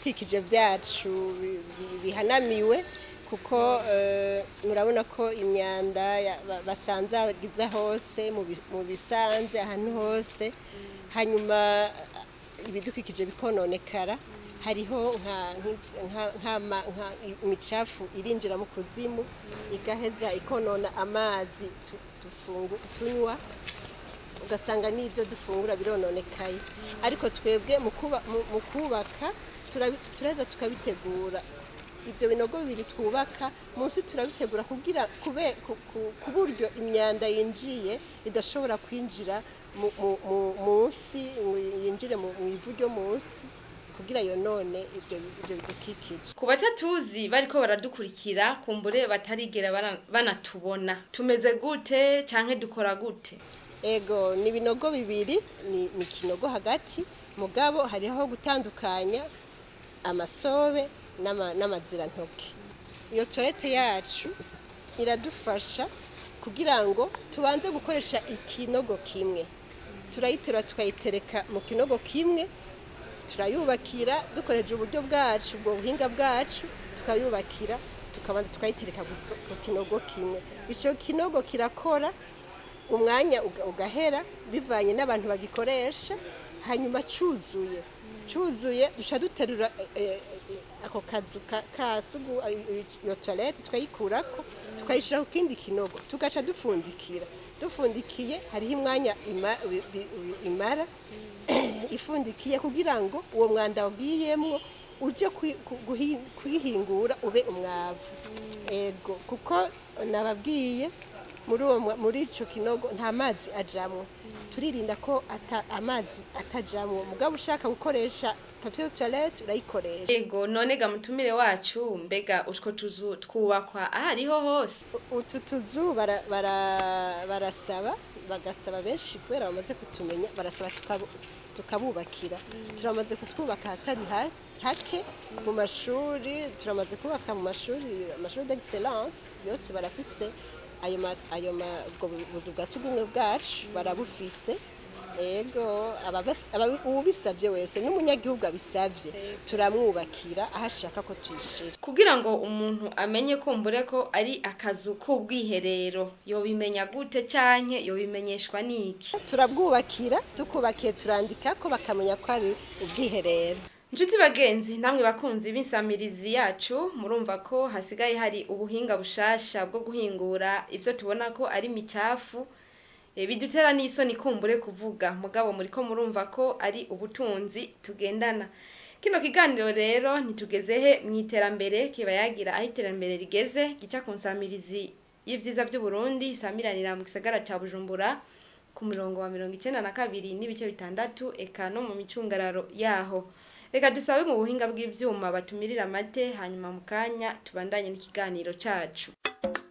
ibidukikije byacu bi- bi- bihanamiwe kuko eh, murabona ko imyanda ya- ba- basanzagiza hose mu bi- mu bisanze ahantu hose hanyuma eh, ibidukikije bikononekara hariho nka- nka- nk'ama- nka imicafu irinjira mu kuzimu igaheza ikonona amazi tu- dufungu- tunywa ugasanga n'ibyo dufungura birononekaye ariko twebwe mu kuba- mu- mu kubaka turabi- turaheza tukabitegura ibyo binogo bibiri twubaka munsi turabitegura kugira kube- ku- ku- ku buryo imyanda yinjiye idashobora kwinjira mu- mu- mu- munsi ngo yinjire mu mu ivu ryo munsi kugira yonone ibyo ibyo bidukikije ku batatuzi bariko baradukurikira kumbure batarigera bara- banatubona tumeze gute canke dukora gute ego ni ibinogo bibiri ni ni ikinogo hagati mugabo hariho gutandukanya amasobe n'ama- n'amazirantoke iyo torete yacu iradufasha kugira ngo tubanze gukoresha ikinogo kimwe turayiterura tukayitereka mu kinogo kimwe turayubakira dukoresheje uburyo bwacu ubwo buhinga bwacu tukayubakira tukabanza tukayitereka ku- ku kinogo kimwe icyo kinogo kirakora umwanya uga- ugahera bivanye n'abantu bagikoresha hanyuma cyuzuye cyuzuye duca duterura eh, eh, ako kazu ka- ka sugu eh, iyo toilette tukayikurako tukayishyira ku kindi kinogo tugaca dupfundikira dufundikiye hariho umwanya ima- bi- bi- bi- imara ifundikiye kugira ngo uwo mwanda wagiyemwo uje kwi- ku- guhi- kuyihingura ube umwavu ego kuko nababwiye muri uwo mwa- muri ico kinogo nta mazi ajamwo turirinda ko ata, amazi atajamwo mugabo ushaka gukoresha papier de toilette urayikoresha ego none ga mutumire wacu mbega utwo tuzu twubakwa ahariho hose U- utu tuzu bara- bara- barasaba bagasaba benshi kubera bamaze kutumenya barasaba tukabu- tukabubakira turamaze kutwubaka ahatari ha- hake mu mashuri turamaze kubaka mu mashuri amashuri d'excellence yose barafise ayo ma- ayo ma- ubwo buzu bwa sugumwe bwacu barabufise ego ababas- ababi- uwubisabye wese n'umunyagihugu abisabye turamwubakira aho ashaka ko tuyishira kugira ngo umuntu amenye kumbure ko ari akazu k'ubwiherero yobimenya gute canke yobimenyeshwa n'iki turabwubakira tukubakiye turandika ko bakamenya ko ari ubwiherero Nshuti bagenzi namwe bakunzi b'insamirizi yacu murumva ko hasigaye hari ubuhinga bushasha bwo guhingura ivyo tubona ko ari micafu e, bidutera n'isoni kumbure kuvuga mugabo muriko murumva ko ari ubutunzi tugendana kino kiganiro rero ntitugeze he mw'iterambere kiba yagira aho iterambere rigeze gica ku nsamirizi y'ivyiza vy'uburundi isamiranira mu gisagara ca bujumbura ku murongo wa mirongo icenda na kabiri n'ibice bitandatu eka no mu micungararo yaho reka dusabe mu buhinga bw'ivyuma batumirira amate hanyuma mu kanya tubandanye n'ikiganiro cacu